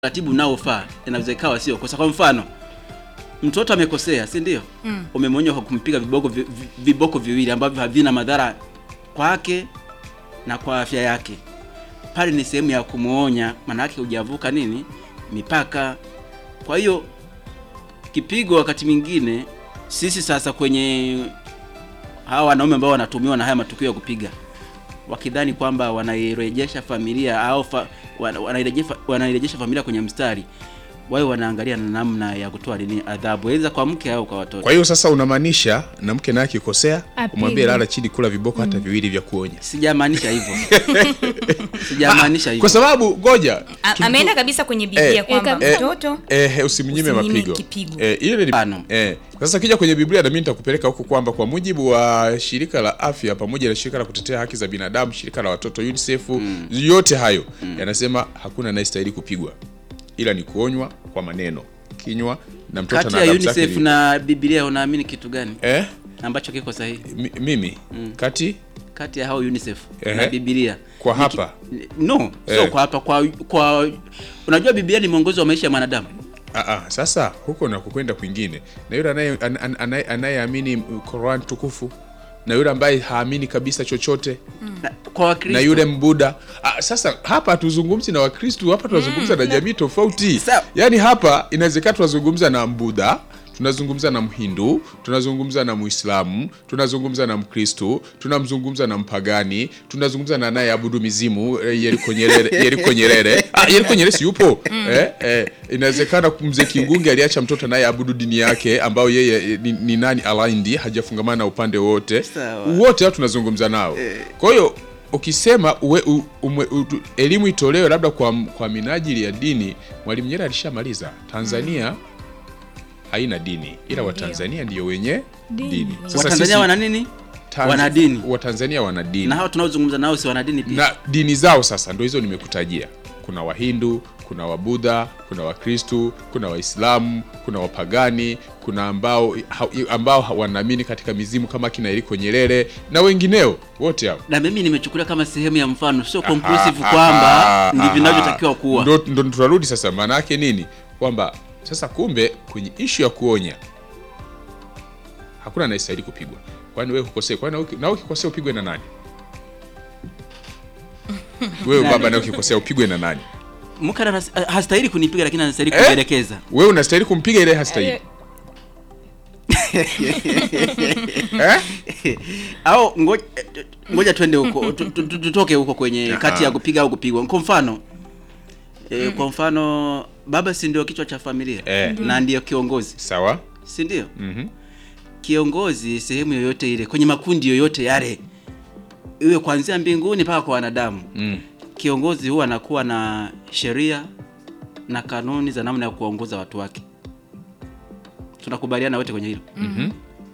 utaratibu unaofaa inaweza ikawa sio kosa. Kwa mfano, mtoto amekosea, si ndio? Mm. Umemwonya kwa kumpiga viboko vi, vi- viboko viwili ambavyo havina madhara kwake na kwa afya yake. Pale ni sehemu ya kumwonya, maana yake hujavuka nini mipaka. Kwa hiyo kipigo, wakati mwingine sisi sasa kwenye hawa wanaume ambao wanatumiwa na haya matukio ya kupiga wakidhani kwamba wanairejesha familia au fa, wana- wanairejesha, wanairejesha familia kwenye mstari, wao wanaangalia na namna ya kutoa nini adhabu, aidha kwa mke au kwa watoto. Kwa hiyo sasa unamaanisha na mke naye akikosea Apigwe. umwambie lala chini, kula viboko hata viwili vya kuonya, Sijamaanisha hivyo, sijamaanisha hivyo. kwa sababu ngoja A- tu- ameenda kabisa kwenye Biblia Eh, kwamba eh, mtoto eh, usimnyime Usimnyime mapigo kipigo. eh, ile ni Mfano. eh. Sasa kija kwenye Biblia na mimi nitakupeleka huko kwamba kwa mujibu wa shirika la afya pamoja na shirika la kutetea haki za binadamu, shirika la watoto UNICEF, yote hayo yanasema hakuna anayestahili kupigwa, ila ni kuonywa kwa maneno, kinywa na mtoto Kati na ya adabu zake UNICEF ni- na Biblia unaamini kitu gani eh, ambacho kiko sahihi mi- mimi kati kati ya hao UNICEF Ehe. na Biblia? kwa Ni ki- hapa No, sio Eh. kwa hapa kwa kwa unajua Biblia ni mwongozo wa maisha ya mwanadamu. Aa, sasa huko na kukwenda kwingine na yule anaye- an- an- anaye- anayeamini Qur'an tukufu na yule ambaye haamini kabisa chochote Na, kwa Wakristo na yule mbuda ah, sasa hapa hatuzungumzi na wakristu hapa tunazungumza na jamii tofauti Sawa. yaani hapa inawezekana tunazungumza na mbudha tunazungumza na mhindu tunazungumza na muislamu tunazungumza na mkristu tunamzungumza na mpagani tunazungumza na anayeabudu mizimu eh, yeriko nyerere yeriko nyerere ah, yeriko nyerere si yupo eh, eh, inawezekana mzee kingunge aliacha mtoto anayeabudu dini yake ambao yeye eh, ni, ni nani alaindi hajafungamana na upande wote Sawa. wote hao tunazungumza nao kwa hiyo ukisema uwe, u, umwe, u, tu- elimu itolewe labda kwa, kwa minajili ya dini mwalimu nyerere alishamaliza tanzania haina dini ila watanzania ndio wenye Dini. dini Watanzania wana nini? Tanz- wana dini. watanzania wana dini Na hao tunaozungumza nao si wana dini pia. na dini zao sasa ndo hizo nimekutajia kuna wahindu kuna wabudha kuna wakristu kuna waislamu kuna wapagani kuna ambao ha, ambao ha- wanaamini katika mizimu kama kina Yeriko Nyerere na wengineo wote hao na mimi nimechukulia kama sehemu ya mfano, sio conclusive Aha, kwamba aha, ndivyo aha. vinavyotakiwa kuwa. Ndo, ndo tunarudi sasa, maana yake nini? Kwamba sasa kumbe kwenye ishu ya kuonya hakuna anayestahili kupigwa. Kwani wewe ukosea? Kwani na uki- na ukikosea upigwe na nani? Wewe baba, na ukikosea upigwe na nani? Mke ana- hastahili kunipiga, lakini anastahili Eh? kunielekeza. Wewe unastahili kumpiga, ile hastahili eh? au ngoja, ngoja twende huko tu- tu- tu- tutoke huko kwenye kati ya kupiga au kupigwa. Kwa mfano e, kwa mfano baba si ndio kichwa cha familia Eh. na ndiyo kiongozi, Sawa. si ndio? Mhm. Kiongozi sehemu yoyote ile, kwenye makundi yoyote yale, iwe kuanzia mbinguni mpaka kwa wanadamu, Mm. kiongozi huwa anakuwa na sheria na kanuni za namna ya kuwaongoza watu wake. Tunakubaliana wote kwenye hilo. Mhm.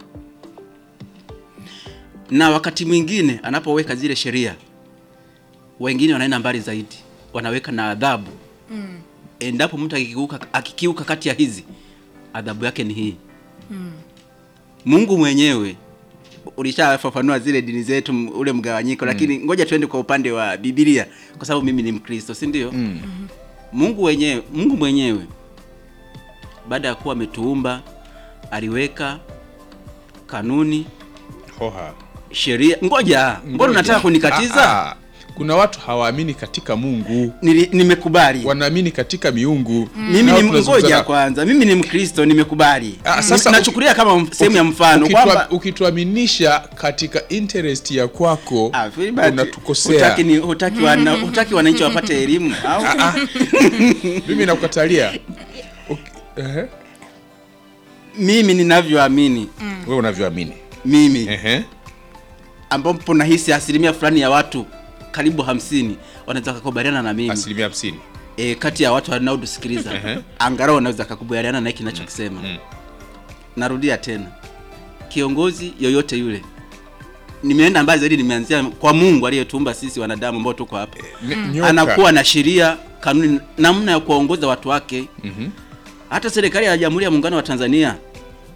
na wakati mwingine anapoweka zile sheria, wengine wanaenda mbali zaidi, wanaweka na adhabu endapo mtu akikiuka, akikiuka kati ya hizi, adhabu yake ni hii. Mungu mwenyewe ulishafafanua zile dini zetu, m- ule mgawanyiko, lakini ngoja tuende kwa upande wa Biblia, kwa sababu mimi ni Mkristo, si ndio? Mm. Mungu wenyewe, Mungu mwenyewe baada ya kuwa ametuumba aliweka kanuni, Hoha. sheria. Ngoja, mbona unataka kunikatiza? Ah, ah. Kuna watu hawaamini katika Mungu, Nili- nimekubali wanaamini katika miungu. mimi Nao ni tunazungumza ngoja na- kwanza, mimi ni Mkristo, nimekubali. Ah, Ni- sasa nachukulia kama mf- sehemu ya Uki- mfano ukitua- kwamba ukituaminisha katika interest ya kwako Ah, Filbert, unatukosea. hutaki ni- hutaki wana- hutaki wananchi wapate elimu au? Mimi nakukatalia. Uki- ehe. Mimi ninavyoamini Wewe unavyoamini. mimi Ehe. ambapo nahisi asilimia fulani ya watu karibu hamsini wanaweza kukubaliana na mimi Asilimia hamsini. e, kati ya watu wanaotusikiliza Ehe. angalau wanaweza kakubaliana na hiki ninachokisema. Mm. Narudia tena, kiongozi yoyote yule, nimeenda mbali zaidi, nimeanzia kwa Mungu aliyetuumba sisi wanadamu ambao tuko hapa N- nyoka. anakuwa na sheria, kanuni, namna ya kuwaongoza watu wake. Mhm. Hata serikali ya Jamhuri ya Muungano wa Tanzania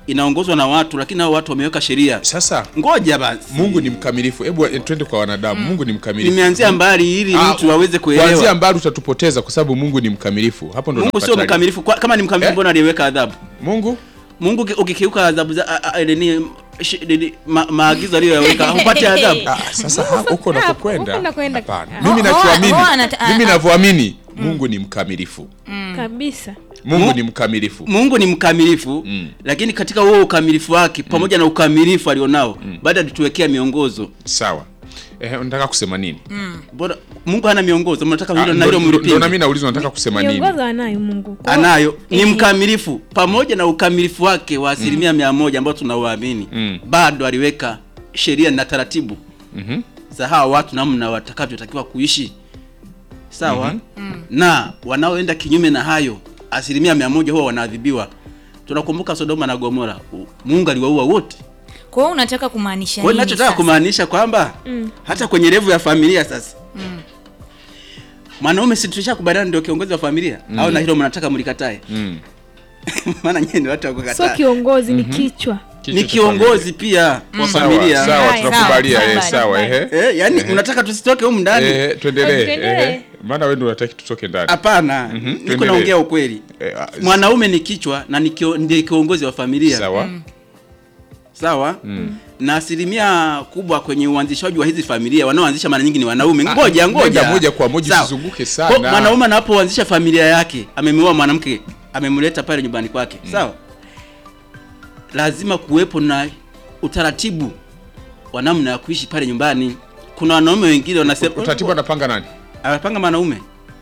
inaongozwa na watu, lakini hao watu wameweka sheria. Sasa Ngoja basi, Mungu ni mkamilifu. Hebu eh, twende kwa wanadamu. Mungu ni mkamilifu. nimeanzia mbali ili Ah, mtu aweze Kuanzia kuelewa. mbali utatupoteza kwa sababu Mungu ni mkamilifu. Hapo ndo Mungu sio napata- mkamilifu. Kwa- Kama ni mkamilifu, Eh? mbona aliweka adhabu? Mungu Mungu uki- ukikiuka adhabu za a- a- nini shi- nini, ma- maagizo aliyoyaweka hupati adhabu. Ah, sasa ha- huko huko unakokwenda unakwenda- hapana. Ah. Mimi Ho- ho- nachoamini, ho- anata- mimi ah, navyoamini Mungu ni mkamilifu. kabisa Mungu Mu- ni mkamilifu. Mungu ni mkamilifu Mm. lakini katika huo ukamilifu wake pamoja na ukamilifu alionao baada alituwekea miongozo. Sawa. Eh, unataka kusema nini? Mbona Mungu hana miongozo? Mnataka Ah, hilo na ndo- hilo ndo- ndo mlipinge. na mimi nauliza unataka kusema nini? miongozo anayo Mungu Kwa- anayo ni Eh, mkamilifu pamoja na ukamilifu wake wa asilimia mia moja ambao tunauamini Mm. bado aliweka sheria na taratibu Mhm. za hawa watu namna watakavyotakiwa kuishi sawa na wanaoenda kinyume na hayo asilimia mia moja huwa wanaadhibiwa tunakumbuka sodoma na gomora U- mungu aliwaua wote Kwa hiyo unataka kumaanisha kwa hiyo nini nachotaka sasa? kumaanisha kwamba Mm. hata kwenye levu ya familia sasa mwanaume si tushakubaliana ndio kiongozi wa familia au na hilo mnataka mlikatae Mm. maana nyie ni watu wa sio kukataa kiongozi ni kichwa Kichwa ni cha kiongozi pia wa Sawa, familia Sawa, Haya, tunakubalia sawa, eh, sawa, sawa sawa. ehe. eh, yani unataka tusitoke humu ndani Eh, tuendelee. Tuendelee. ehe. Maana wewe ndio unataka tutoke ndani. hapana Mhm, niko tuendelee. naongea ukweli Eh, ah, mwanaume ni kichwa na ni kio- ndiye kiongozi wa familia Sawa. sawa na asilimia kubwa kwenye uanzishaji wa hizi familia wanaoanzisha mara nyingi ni wanaume Ah, ngoja ngoja nenda moja kwa moja, Sawa. usizunguke sana. Kwa mwanaume anapoanzisha familia yake amemuoa mwanamke amemleta pale nyumbani kwake sawa lazima kuwepo na utaratibu wa namna ya kuishi pale nyumbani kuna wanaume wengine wanasema Utaratibu anapanga nani? anapanga mwanaume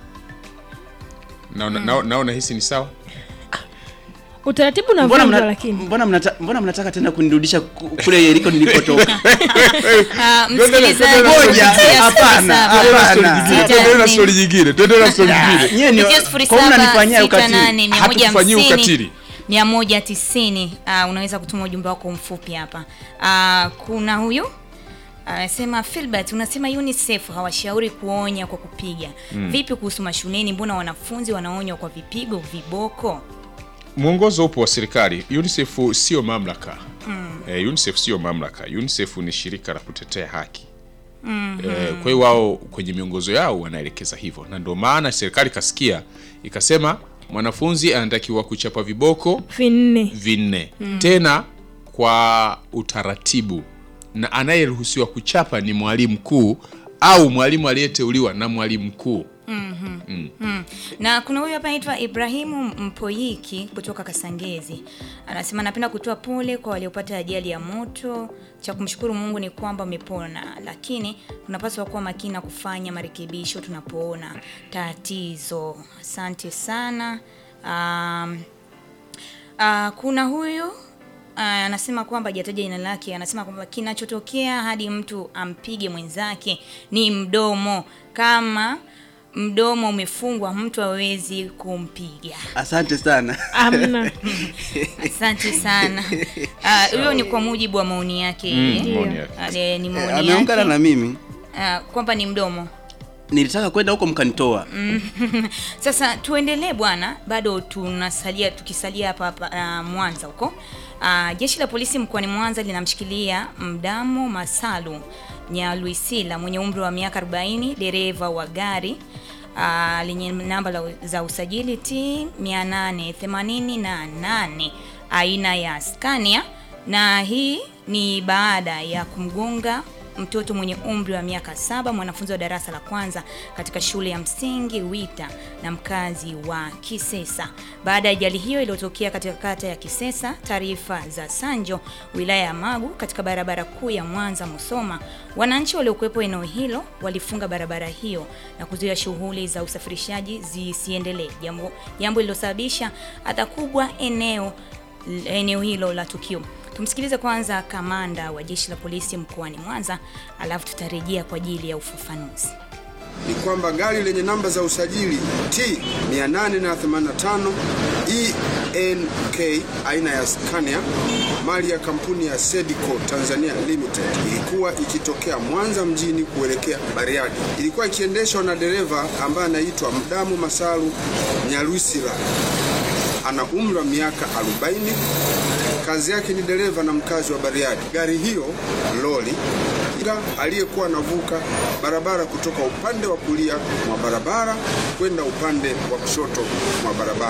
Naona nao- naona hisi ni sawa. utaratibu mbona, unavunjwa mna, lakini mbona, mnata, mbona mnataka tena kunirudisha ku- kule iliko nilipotoka Ah, Tuendelee, msikilizaji, tuendelee. Ngoja, kupitia hapana, 07 Tuendelee na story Hapana. nyingine, Sita, tuendelee na nne. story nyingine, tuendelee na story nyingine. nyie ni Kupitia kwa nini mnanifanyia 07 ukatili 68 Hatukufanyii 150, ukatili. 190. Ah, unaweza kutuma ujumbe wako mfupi hapa. Ah, kuna huyu anasema Philbert, unasema UNICEF hawashauri kuonya kwa kupiga. Vipi kuhusu mashuleni? Mbona wanafunzi wanaonywa kwa vipigo, viboko? Mwongozo upo wa serikali. UNICEF sio mamlaka. Eh, UNICEF sio mamlaka. UNICEF ni shirika la kutetea haki. Eh, kwa hiyo wao kwenye miongozo yao wanaelekeza hivyo, na ndio maana serikali kasikia ikasema mwanafunzi anatakiwa kuchapa viboko vinne vinne tena kwa utaratibu, na anayeruhusiwa kuchapa ni mwalimu mkuu au mwalimu aliyeteuliwa na mwalimu mkuu. Mm. Na kuna huyu hapa anaitwa Ibrahimu Mpoyiki kutoka Kasangezi. Anasema napenda kutoa pole kwa waliopata ajali ya moto. Cha kumshukuru Mungu ni kwamba wamepona, lakini tunapaswa kuwa makini na kufanya marekebisho tunapoona tatizo. Asante sana. Um, uh, kuna huyu uh, anasema kwamba hajataja jina lake, anasema kwamba kinachotokea hadi mtu ampige mwenzake ni mdomo. Kama mdomo umefungwa, mtu hawezi kumpiga. asante sana amna Asante sana. Ah, Huyo ni kwa mujibu wa maoni yake yeye. Mm, maoni yake. Ah, eh, ni Eh, maoni ameungana na yake mimi Ah, kwamba ni mdomo. nilitaka kwenda huko mkanitoa Sasa tuendelee bwana, bado tunasalia tukisalia hapa hapa uh, Mwanza huko. Uh, jeshi la polisi mkoani Mwanza linamshikilia Mdamo Masalu Nyaluisila mwenye umri wa miaka 40, dereva wa gari uh, lenye namba la, za usajili T 888 aina ya Scania, na hii ni baada ya kumgonga mtoto mwenye umri wa miaka saba mwanafunzi wa darasa la kwanza katika shule ya msingi Wita na mkazi wa Kisesa. Baada ya ajali hiyo iliyotokea katika kata ya Kisesa, taarifa za Sanjo, wilaya ya Magu, katika barabara kuu ya Mwanza Musoma, wananchi waliokuwepo eneo hilo walifunga barabara hiyo na kuzuia shughuli za usafirishaji zisiendelee, jambo jambo lililosababisha adha kubwa eneo eneo hilo la tukio. Tumsikilize kwanza kamanda wa jeshi la polisi mkoani Mwanza, alafu tutarejea kwa ajili ya ufafanuzi. ni kwamba gari lenye namba za usajili T 885 ENK aina ya Scania mali ya kampuni ya Sedico Tanzania Limited ilikuwa ikitokea Mwanza mjini kuelekea Bariadi. Ilikuwa ikiendeshwa na dereva ambaye anaitwa Mdamu Masalu Nyalusila ana umri wa miaka 40 kazi yake ni dereva na mkazi wa Bariadi. Gari hiyo lori ila aliyekuwa anavuka barabara kutoka upande wa kulia mwa barabara kwenda upande wa kushoto mwa barabara.